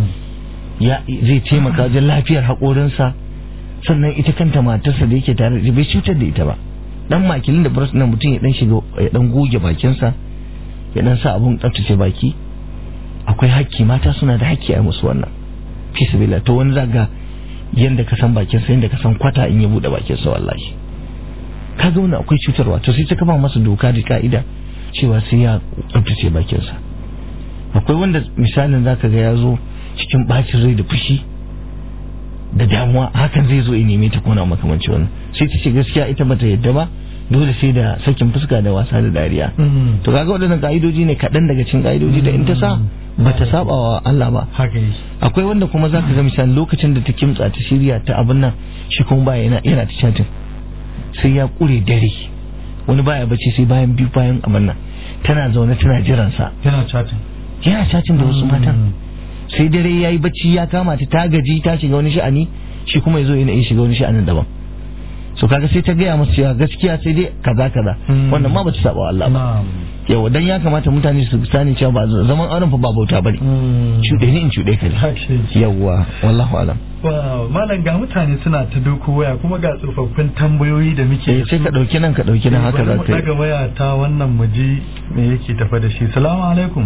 ya zai taimaka wajen lafiyar haƙorinsa sannan ita kanta matarsa da yake tare da bai cutar da ita ba dan makilin da brush na mutum ya dan shiga ya dan goge bakinsa ya dan sa abun tsaftace baki akwai hakki mata suna da hakki a musu wannan fi sabila to wani zaga yanda ka san bakinsa yanda ka san kwata in ya bude bakinsa wallahi kaga wannan akwai cutarwa to sai ta kafa masa doka da ka'ida cewa sai ya tsabtace bakinsa akwai wanda misalin zaka ga ya zo cikin bacin rai da fushi da damuwa hakan zai zo ya neme ta kona makamanci wannan sai ta ce gaskiya ita bata yadda ba dole sai da sakin fuska da wasa da dariya to kaga waɗannan ka'idoji ne kaɗan daga cikin ka'idoji da in ta sa bata saba wa Allah ba akwai wanda kuma zaka ga misali lokacin da ta kimtsa ta shirya ta abin nan shi kuma ba yana yana ta chatin sai ya kure dare wani baya bacci sai bayan biyu bayan abin nan tana zaune tana jiran sa yana chatin yana chatin da wasu matan sai dare yayi bacci ya kama ta ta gaji ta shiga wani sha'ani shi kuma yazo yana yin shiga wani sha'anin daban so kaga sai ta gaya musu cewa gaskiya sai dai kaza kaza wannan ma bata saba wa Allah ba yawa dan ya kamata mutane su sani cewa ba zaman auren fa ba bauta bane cuɗe ni in cuɗe ka yawa wallahu alam malam ga mutane suna ta doko waya kuma ga tsofaffin tambayoyi da muke sai ka dauki nan ka dauki nan haka za ka yi daga waya ta wannan muji me yake tafa da shi salamu alaikum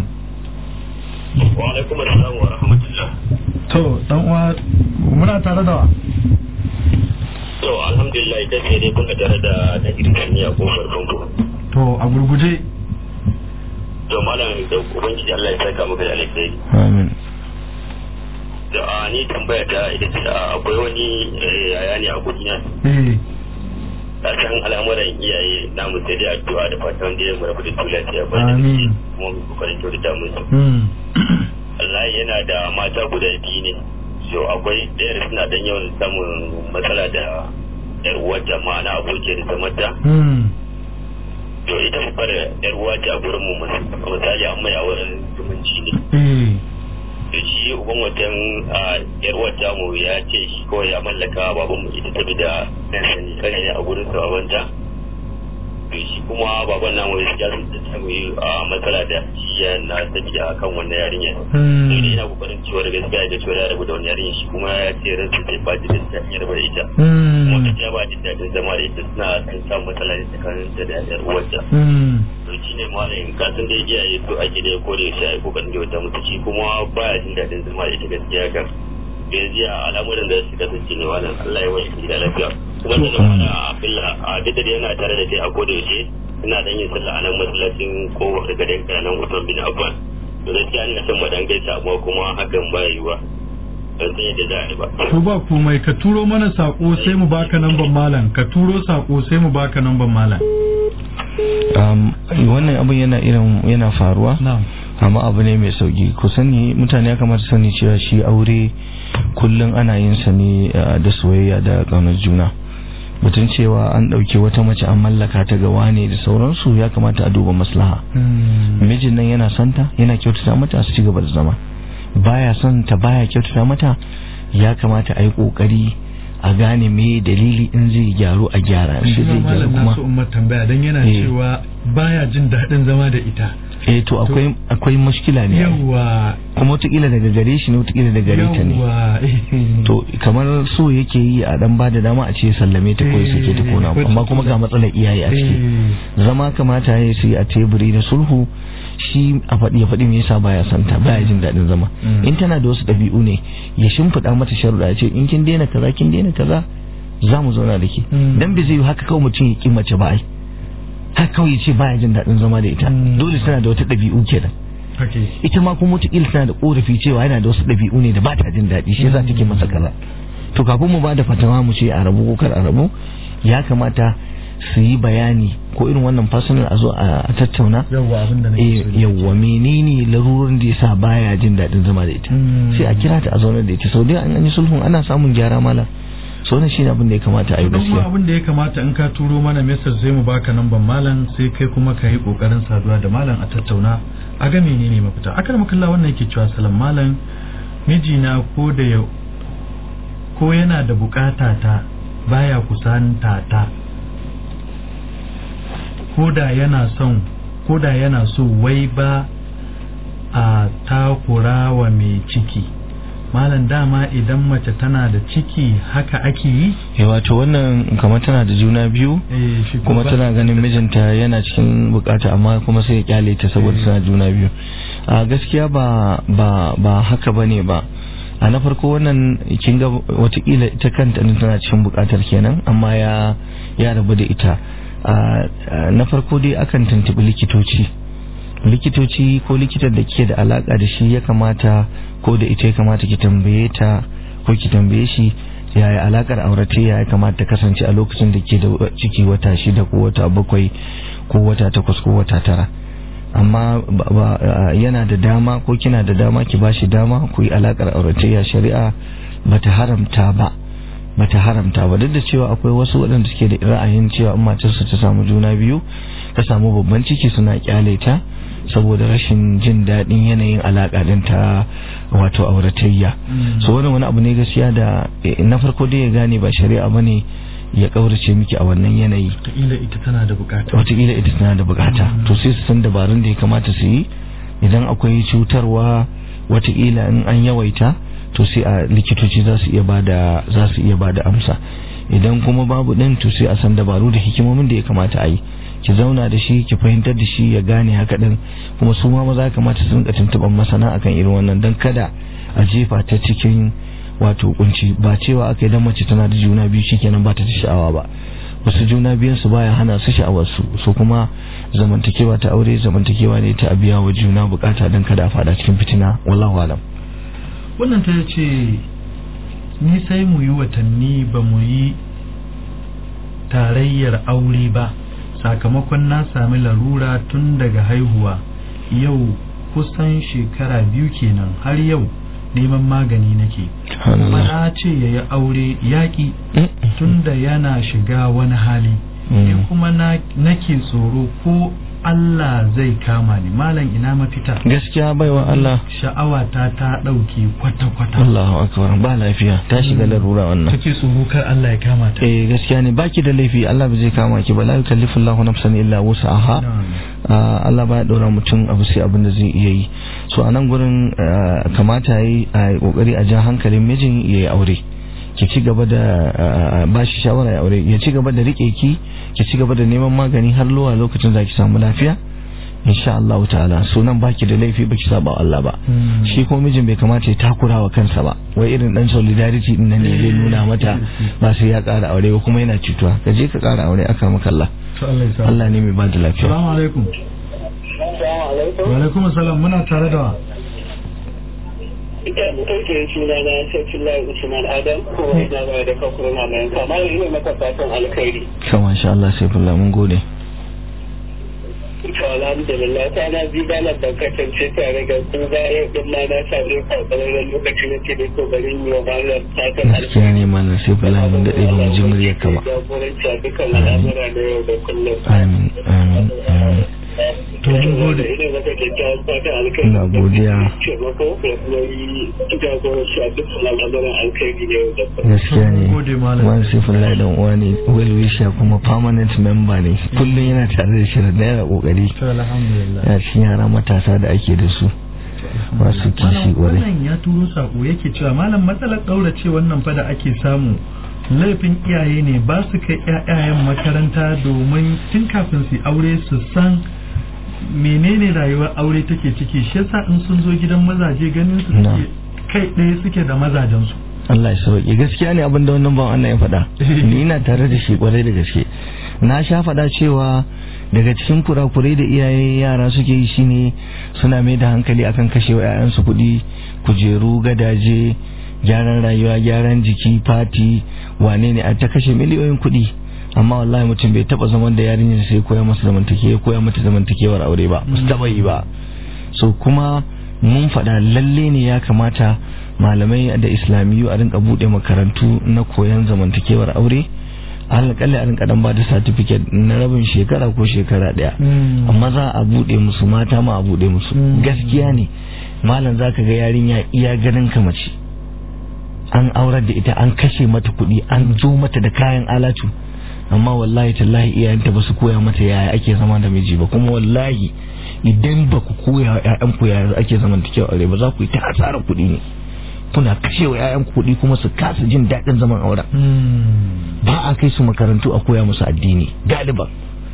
wa alaikum assalam wa rahmatullah to dan uwa muna tare da wa to alhamdulillah ita ce dai kuna tare da na irkaniya ko farkonku to a gurguje to malam da ubangiji Allah ya saka maka da alheri amin da a ni tambaya ta ita ce a, akwai wani eh, yaya ne a gudina eh a san al'amuran iyaye na mu sai dai addu'a da fatan da ya mu rabu da su lafiya ba da Amin. kuma mu kokarin kyautata musu mm Allah yana da mata guda biyu ne so akwai ɗaya da suna dan yawan samun matsala da yar uwarta ma'ana abokiyar zamanta mm to ita babbar yar uwa ce a gurin mu misali an mai auren zumunci ne eh da shi uban watan a yar wata mu ya ce shi kawai ya mallaka baban mu ita tabi da nan sani kane ne a gurin sa babanta to shi kuma baban namu ya ya sun ta samu a matsala da shi ya na tafiya kan wannan yarinya to mm ina kokarin cewa da gaskiya da cewa ya rabu da wannan yarinya shi kuma ya ce ransa zai ba da ta ya rabu da ita kuma mm ta ba jin daɗin zama da ita suna kan samun matsala ne tsakanin ta da yar uwarta mm to shi ne malamin kasan da iyaye su ake da ko da yaushe ai kokarin da wata mutu shi kuma baya jin daɗin zama da ita gaskiya kan yanzu a al'amuran da su kasance ne wannan Allah ya wani gida lafiya kuma da zama da abilla a duk da yana tare da kai a ko da yaushe ina dan yin sallah a nan masallacin ko wata garin kanan Usman bin Affan to gaskiya ina son mu dan gaisa amma kuma hakan ba yiwa ban san yadda za a yi ba to ba komai ka turo mana sako sai mu baka namban malam ka turo sako sai mu baka namban malam um, wannan abin yana irin yana faruwa na'am amma abu ne mai sauki ku sani mutane ya kamata sani cewa shi aure kullum ana yin sa ne uh, da soyayya da ƙaunar juna mutum cewa an ɗauki wata mace an mallaka ta ga wane da sauransu ya kamata a duba maslaha mm mijin nan yana santa yana kyautata mata su ci gaba da zama baya son ta baya kyautata mata ya kamata a yi kokari a gane me dalili in zai gyaru a gyara shi zai gyaru malam kuma nasu umar tambaya dan yana Eh. cewa baya jin daɗin zama da ita eh to akwai akwai mushkila ne ai. yawa kuma wataƙila daga gare shi ne wataƙila daga gare ta ne yawa to kamar so yake yi a dan bada dama a ce sallame ta ko ya sake ta ko na Eh, amma kuma ga matsalar iyaye a ciki zama kamata ya yi a teburi na sulhu shi a faɗi ya faɗi me yasa baya son ta baya jin daɗin zama Mm. in tana da wasu ɗabi'u ne ya shimfiɗa mata sharuɗa ya ce in kin daina kaza kin daina kaza za mu zauna da ke Mm. dan bai zai yi haka kawai mutum ya ƙi mace ba ai haka kawai ya ce baya jin daɗin zama da ita Mm. dole tana da wata ɗabi'u kenan hake ita ma kuma wataƙila tana da ƙorafi cewa yana da wasu ɗabi'u ne da ba ta jin daɗi shi yasa take masa kaza to kafin mu ba da fatawa mu ce a rabu ko kar a rabu ya kamata su yi bayani ko irin wannan personal a zo a a tattauna yawa abin da nake eh so yawwa menene larurin da yasa baya jin daɗin zama da ita Mm. sai a kira ta a zauna da ita sau da an yi sulhun ana samun gyara mala so wannan shine abin da ya kamata a yi don kuma gaskiya abin da ya kamata in ka turo mana message sai mu baka namban malam sai kai kuma ka yi kokarin saduwa da malam a tattauna a ga menene mafita akar makalla wannan yake cewa salam malam mijina ko da ya ko yana da bukata ta baya kusanta ta ko da yana son ko da yana so wai ba a takura wa mai ciki malam dama idan mace tana da ciki haka ake yi eh wato wannan kamar tana da juna biyu Eh, shi kuma ba- tana ganin mijinta yana cikin bukata amma kuma sai ya kyale ta saboda tana juna biyu a gaskiya ba ba ba haka bane ba a na farko wannan kin ga watakila ita kanta din tana cikin bukatar kenan amma ya ya rabu da ita a a, na farko dai akan tuntubi likitoci likitoci ko likitan da ke da alaka da shi ya kamata ko da ita ya kamata ki tambaye ta ko ki tambaye shi yaya alakar auratayya ya kamata ta kasance a lokacin da ke da ciki wata shida ko wata bakwai ko wata takwas ko wata tara amma ba- ba- a, yana da dama ko kina da dama ki bashi dama ku yi alakar auratayya shari'a bata haramta ba bata haramta ba duk da cewa akwai wasu waɗanda suke da ra'ayin cewa in matarsa ta samu juna biyu ta samu babban ciki suna kyale ta saboda rashin jin daɗin yanayin alaƙa ɗin ta wato auratayya so wannan wani abu ne gaskiya da eh, na farko dai ya gane ba shari'a bane ya ƙaurace miki a wannan yanayi wataƙila ita tana da bukata wataƙila ita tana da bukata to sai su san dabarun da ya kamata su yi idan akwai cutarwa wataƙila in an yawaita to sai a likitoci za su iya bada za su iya bada amsa idan kuma babu ɗin to sai a san dabaru da hikimomin da ya kamata a yi ki zauna da shi ki fahimtar da shi ya gane haka ɗin kuma su ma maza ya kamata su rinka tuntuɓar masana akan irin wannan don kada a jefa ta cikin wato kunci ba cewa aka idan mace tana da juna biyu shikenan ba ta da sha'awa ba wasu juna biyun su baya hana su sha'awar su so kuma zamantakewa ta aure zamantakewa ne ta biya wa juna bukata don kada a fada cikin fitina wallahu alam wannan ta ce ni sai mu yi watanni ba mu yi tarayyar aure ba sakamakon na sami larura tun daga haihuwa yau kusan shekara biyu kenan har yau neman magani nake kuma na ce ya yi aure yaƙi tunda yana shiga wani hali ni kuma nake tsoro ko Allah zai kama ni malam ina mafita gaskiya baiwa Allah sha'awa ta ta ɗauke kwata-kwata Allahu akbar ba lafiya ta shiga larura wannan kake tsoro kar Allah ya kama ta eh gaskiya ne baki da laifi Allah ba zai kama ki ba la yukallifu Allahu nafsan illa wus'aha Allah ba ya dora mutum abu sai abin da zai iya yi so a nan gurin kamata yi a kokari a ja hankalin mijin ya yi aure ki ci gaba da ba shi shawara ya aure ya ci gaba da rike ki ki ci gaba da neman magani har zuwa lokacin da ki samu lafiya insha Allah ta'ala sunan baki da laifi baki saba wa Allah ba shi ko mijin bai kamata ya takura wa kansa ba wai irin dan solidarity din nan ne zai nuna mata ba sai ya kara aure ba kuma yana cutuwa ka je ka kara aure aka maka Allah Allah ne mai ba da lafiya assalamu alaikum wa alaikum assalam muna tare da wa ita mutum suna na sarki lai usman adam kuma ina ba da kakuru na mai kamar ina maka fatan alkhairi kama insha Allah sai fulla mun gode to alhamdulillah ta na bi da da kasance tare da ku ga yau din ma na same ka bayan lokacin da ke ko garin yi wa malam fatan gaskiya ne mana sai fulla mun dade ba mu ji muryar ka ba jagoranci a dukkan al'amura na yau da kullum amin amin amin to mun gode ina maka kyakkyawan fatan alkhairi ina godiya taimako da kuma yi jagoranci a dukkan al'amuran alkhairi na yau da kullum gaskiya ne gode malam. wani sifin dan uwa ne well wisher kuma permanent member ne kullum yana tare da shirin da yana kokari to alhamdulillah ya cikin yara matasa da ake da su masu kishi Malam, kwarai wannan ya turo sako yake cewa malam matsalar ƙaurace wannan fa da ake samu laifin iyaye ne ba su kai ƴaƴayen makaranta domin tun kafin su yi aure su san menene rayuwar aure take ciki shi yasa in sun zo gidan mazaje ganin su Na. suke kai ɗaya suke da mazajen su Allah ya sauke gaskiya ne abin da wannan ban Allah ya faɗa ni ina tare da shi kwarai da gaske na sha faɗa cewa daga cikin kurakurai da iyaye yara suke yi shine suna mai da hankali akan kashe wa 'ya'yansu kuɗi kujeru gadaje gyaran rayuwa gyaran jiki fati wane ne a ta kashe miliyoyin kuɗi amma wallahi mutum bai taba zaman da yarinyar sai koya masa zamantakewa koya mata zamantakewar aure ba ba su taba yi ba so kuma mun faɗa lalle ne ya kamata malamai da islamiyu a rinka buɗe makarantu na koyon zamantakewar aure alƙalli a rinka dan ba da certificate na rabin shekara ko shekara ɗaya amma za a buɗe musu mata ma a buɗe musu gaskiya ne malam za ka ga yarinya iya ganin ka mace an aurar da ita an kashe mata kuɗi an zo mata da kayan alatu amma wallahi tallahi iyayenta ba su koya mata yaya ake zama da miji ba kuma wallahi idan ba ku koya wa ƴaƴanku yaya ake zaman da kyau aure ba za ku yi ta asarar kuɗi ne kuna kashe wa ƴaƴanku kuɗi kuma su kasa jin daɗin zaman auren ba a kai su makarantu a koya musu addini galiban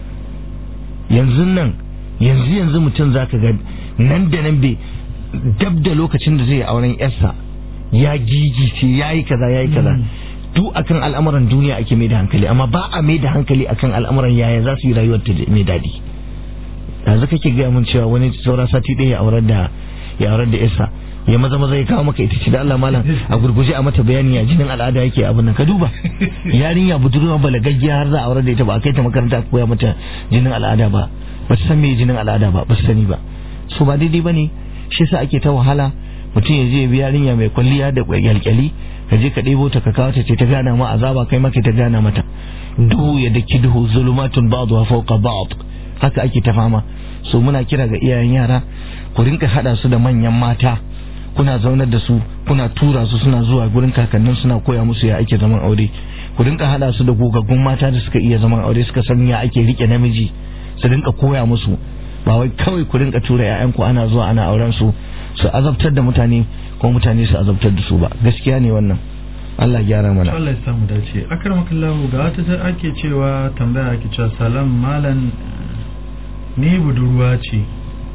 yanzu nan yanzu yanzu mutum zaka ga nan da nan bai dab da lokacin da zai yi auren yarsa ya gigice ya yi kaza ya yi kaza duk akan al'amuran duniya ake mai da hankali amma ba a mai da hankali akan al'amuran yaya za su yi rayuwar ta mai daɗi yanzu kake gaya mun cewa wani saura sati ɗaya ya aurar da ya aurar da yarsa ya maza maza ya kawo maka ita ce da Allah malam a gurguje a mata bayani ya jinin al'ada yake abin nan ka duba yarinya budurwa balagaggiya har za a aurar da ita ba a kai ta makaranta a koya mata jinin al'ada ba ba ta san me jinin al'ada ba ba su sani ba so ba daidai bane shi yasa ake ta wahala mutum ya je ya bi yarinya mai kwalliya da kyalkyali ka je ka ɗebo ta ka kawo ta ce ta gana ma azaba kai maka ta gana mata duhu ya daki duhu zulumatun ba'dha fawqa ba'd haka ake ta fama so muna kira ga iyayen yara ku rinka hada su da manyan mata kuna zaunar da su kuna tura su suna zuwa gurin kakannin suna koya musu ya ake zaman aure ku rinka hada su da gogaggun mata da suka iya zaman aure suka san ya ake rike namiji su rinka koya musu ba wai kawai ku rinka tura 'ya'yanku ana zuwa ana auren su su azabtar da mutane ko mutane su azabtar da su ba gaskiya ne wannan Allah gyara mana Allah ya samu dace akramakallahu ga wata ta ake cewa tambaya ake cewa salam malam ni budurwa ce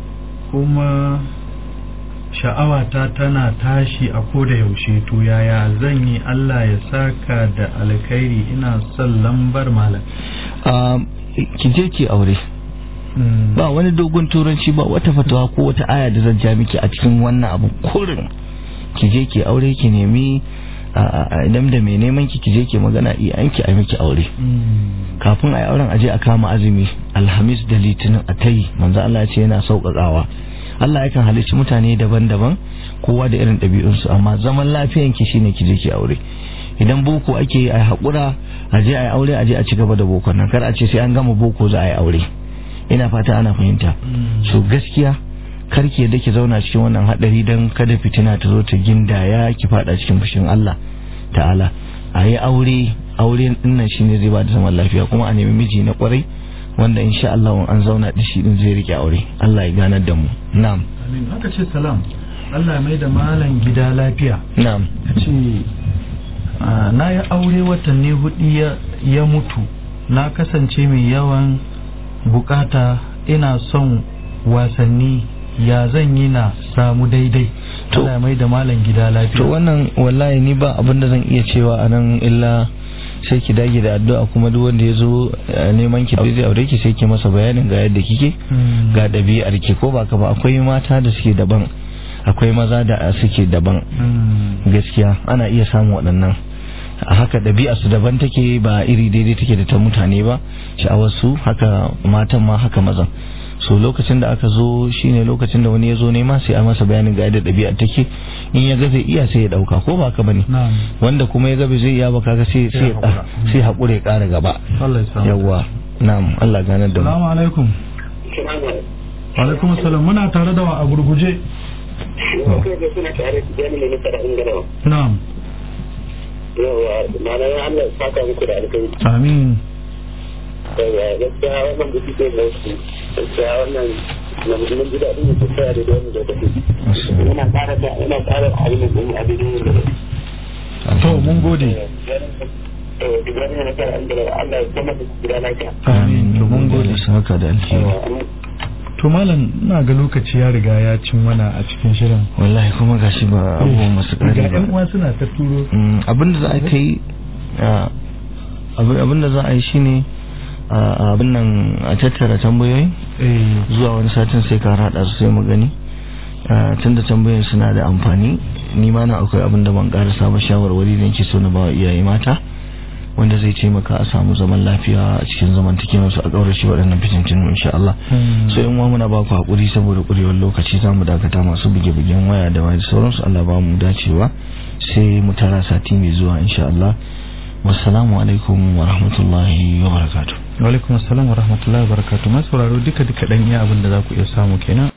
kuma sha'awata tana tashi a koda yaushe to yaya zan yi Allah ya saka da alkhairi ina son lambar malam ki je ki aure ba wani dogon turanci ba wata fatawa ko wata aya da zan ja miki a cikin wannan abu kurin ki je ki aure ki nemi idan da mai neman ki ki je ki magana iyayenki a miki aure kafin a yi auren aje a kama azumi alhamis da litinin a tayi manzo Allah ya ce yana sauƙaƙawa Allah yakan halicci mutane daban-daban kowa da irin ɗabi'unsu amma zaman lafiyanki shine ki je ki aure idan boko ake yi a haƙura a je a yi aure a je a ci gaba da boko nan kar a ce sai an gama boko za a yi aure ina fata ana fahimta so gaskiya karki yadda ki zauna cikin wannan hadari don kada fitina ta zo ta gindaya ki fada cikin fushin Allah ta'ala a yi aure aure dinnan shine zai ba da zaman lafiya kuma a nemi miji na kwarai wanda insha Allah an zauna da shi din zai rike aure Allah ya ganar da mu na'am amin aka ce salam Allah ya mai da malan gida lafiya na'am ce na yi aure watanni hudu ya mutu na kasance mai yawan bukata ina son wasanni ya zan yi na samu daidai To- Allah ya mai da malan gida lafiya to wannan wallahi ni ba abin da zan iya cewa a nan illa sai ki dage da addu'a kuma duk wanda ya zo eh, neman ki zai aure ki sai ki masa bayanin ga yadda kike Mm. ga ɗabi'ar ki ko ba ka ba akwai mata da suke daban akwai maza da suke daban Mm. gaskiya ana iya samun waɗannan a haka ɗabi'a su daban take ba iri daidai take da ta mutane ba sha'awar su haka matan ma haka mazan so lokacin da aka zo shine lokacin da wani ya zo nema sai a masa bayanin ga yadda ɗabi'a take in ya ga zai iya sai ya ɗauka ko ba ka bane Na'am. wanda kuma ya ga bai zai iya ba kaga sai sai ya haƙura. sai haƙura ya ƙara gaba Allah ya samu. yawwa na'am Allah ganar da mu Salamu alaikum. Wa alaikum salam muna tare da wa a gurguje. suna tare da jami'in da kada ingarawa Na'am. yawa ma'ana Allah ya saka muku da alkai Amin. yawa gaskiya wannan da kike da su gaskiya wannan na musulmin gida din su tsaya da wani da kake yana ƙara da yana ƙara alimin din abin da To mun gode. eh Ibrahim na kara ingarawa Allah ya kuma da gida lafiya Amin. To mun gode. saka da alheri To malam ina ga lokaci ya riga ya cin mana a cikin shirin. wallahi kuma gashi ba abubuwan masu Ga ƙari ba ƴan uwa suna ta turo. Mm, abin da za a kai ah, abin abin da za a yi shine ah, abin nan a tattara tambayoyi Eh. zuwa wani satin sai ka rada su sai mu gani Ah, tunda tambayoyin suna da amfani ni ma na akwai abin da ban karasa ba shawarwari da nake so na ba wa iyaye mata wanda zai taimaka a samu zaman lafiya a cikin zamantakewar su a kaurace waɗannan fitintinu insha Allah Hmm. so in muna ba ku hakuri saboda kurewar lokaci za mu dakata masu buge-bugen waya da wani sauransu Allah ba mu dacewa sai mu tara sati mai zuwa insha Allah wassalamu alaikum wa rahmatullahi wa barakatuh Wa alaikum assalam wa rahmatullahi wa barakatuh. Masu sauraro duka duka dan iya abin da za ku iya samu kenan.